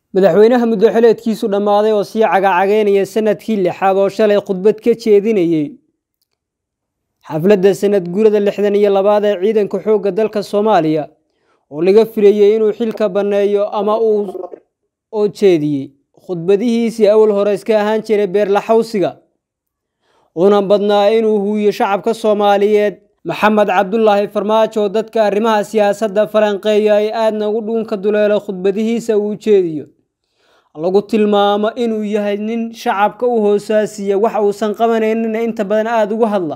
madaxweynaha muddo-xileedkiisu dhammaaday oo sii cagacageynaya sanadkii lixaad oo shalay khudbad ka jeedinayey xafladda sanad guurada lixdan iyo labaad ee ciidanka xoogga dalka soomaaliya oo laga filayey inuu xilka banneeyo ama uu oo jeediyey khudbadihiisii awal hore iska ahaan jiray beerlaxawsiga una badnaa inuu huuyo shacabka soomaaliyeed maxamed cabdulaahi farmaajo oo dadka arrimaha siyaasadda falanqeeya ay aadna ugu dhuunka duleelo khudbadihiisa uu jeediyo lagu tilmaamo inuu yahay nin shacabka u hoosaasiya wax uusan qabanaynina inta badan aada ugu hadla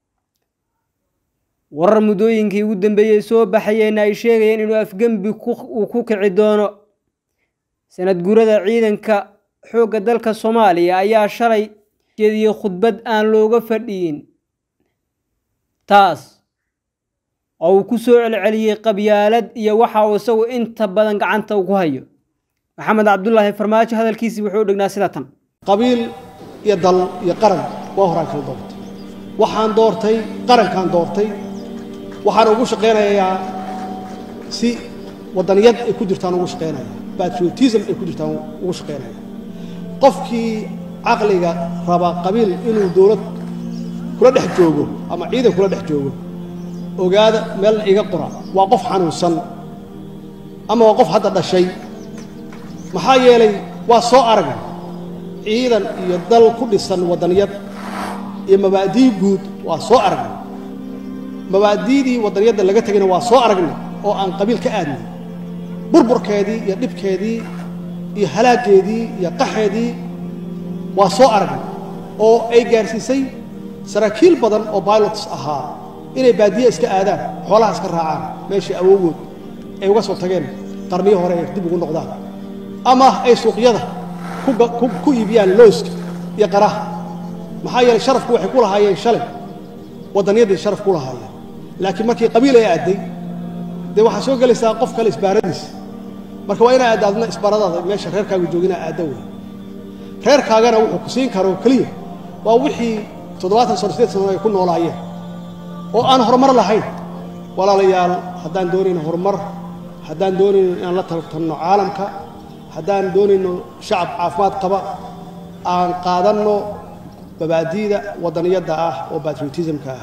warar muddooyinkii ugu dambeeyey soo baxayeenna ay sheegayeen inuu afgembi uu ku kici doono sanad guurada ciidanka xoogga dalka soomaaliya ayaa shalay jeediyey khudbad aan looga fadhiyin taas oo uu ku soo celceliyey qabyaalad iyo waxa uu isagu inta badan gacanta ku hayo maxamed cabdulaahi farmaajo hadalkiisii wuxuu u dhignaa sida tan qabiil iyo dal iyo qaran waa horaan kala doortay waxaan doortay qarankaan doortay waxaan ugu shaqaynayaa si waddaniyad ay ku jirtaan ugu shaqaynaya patriotism ay ku jirtaan ugu shaqaynaya qofkii caqliga raba qabiil inuu dowlad kula dhex joogo ama ciidan kula dhex joogo ogaada meel iga qora waa qof xanuunsan ama waa qof hadda dhashay maxaa yeelay waa soo aragna ciidan iyo dal ku dhisan waddaniyad iyo mabaadii guud waa soo aragna mabaadiidii waddaniyadda laga tegayna waa soo aragna oo aan qabiil ka aadnay burburkeedii iyo dhibkeedii iyo halaaggeedii iyo qaxeedii waa soo aragna oo ay gaarsiisay saraakiil badan oo bilots ahaa inay baadiye iska aadaan xoolaha iska raacaan meeshii awowgood ay uga soo tageen qarniyo hore ay dib ugu noqdaan ama ay suuqyada ku iibiyaan looska iyo qaraha maxaa yeeley sharafku waxay ku lahaayeen shalay waddaniyadday sharaf ku lahaayeen laakiin markii qabiil ay aadday dee waxaa soo gelaysaa qof kale isbaaradiisa marka waa inaa aadaadna isbaaradaada meesha reerkaagu joogina aadda wey reerkaagana wuxuu ku siin karo keliya waa wixii toddobaatan sano sideed sano ay ku noolaayeen oo aan horumar lahayn walaalayaal haddaan doonayno horumar haddaan doonayno inaan la tartanno caalamka haddaan doonayno shacab caafimaad qaba aan qaadanno mabaadi'da waddaniyadda ah oo batriotismka ah